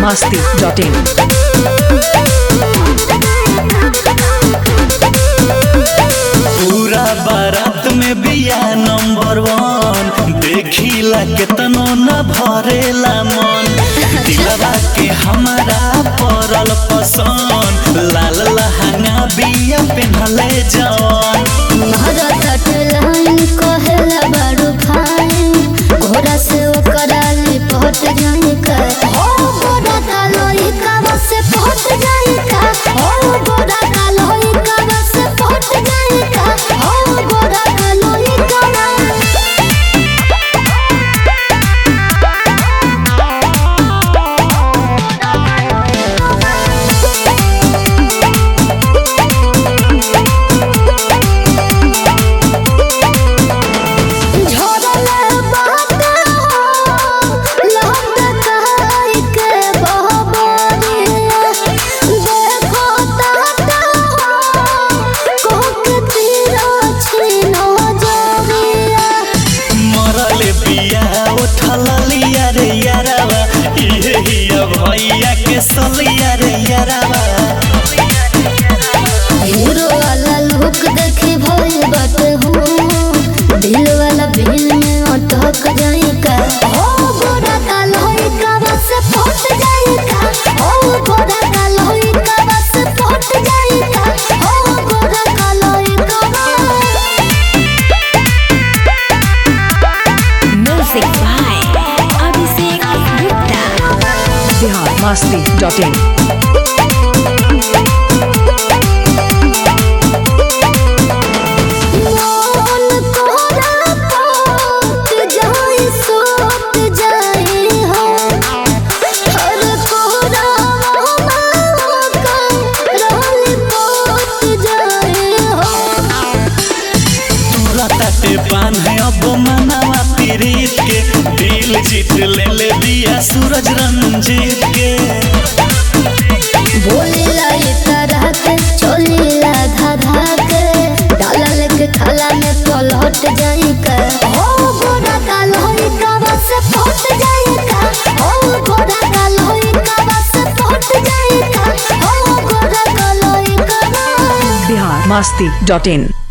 biharmasti.in पूरा बारात में बिया नंबर वन देखिला केतनो न भरेला मन दिलवा के हमारा पड़ल पसंद लाल लहंगा बिया पेन्हले जवन महारात लाइन कहेला बारू फाइन घोड़ा से ओकरा लिपट जाई का ओ घोड़ा का लोई का से पहुंच जाई का ओ घोड़ा का लोई का से पहुंच जाई का ओ घोड़ा का लोई का झोरले बात हो लहंगा कहाई के बहबरी देखो ताता हो कोक तीरा छीनो जरिया मरल बिया उठल लिया रे यारावा इहे हिया भैया के सलिया रे यारावा हीरो वाला लुक देखे भइल बाटे हो दिल वाला बिल में अटक जाई का ओ गोरा का लोई का बस फट जाई का ओ गोरा का लोई का बस फट जाई का ओ गोरा का लोई का Music by Abhishek Gupta. biharmasti.in मन कोरा पाट जाई सोत जाई हो हर कोरा मामा का रहली पोत जाई हो तोरा ताटे बांधे अब मनावा पीरीत के दिल जीत ले ले बिया सूरज रंजीत के बोलीला ये तरह के चोलीला धाधा के डाला लेके खाला में पलट जाई का ओ गोरा का लोई का बस फट जाई का ओ गोरा का लोई का बस फट जाई का ओ गोरा का लोई का biharmasti.in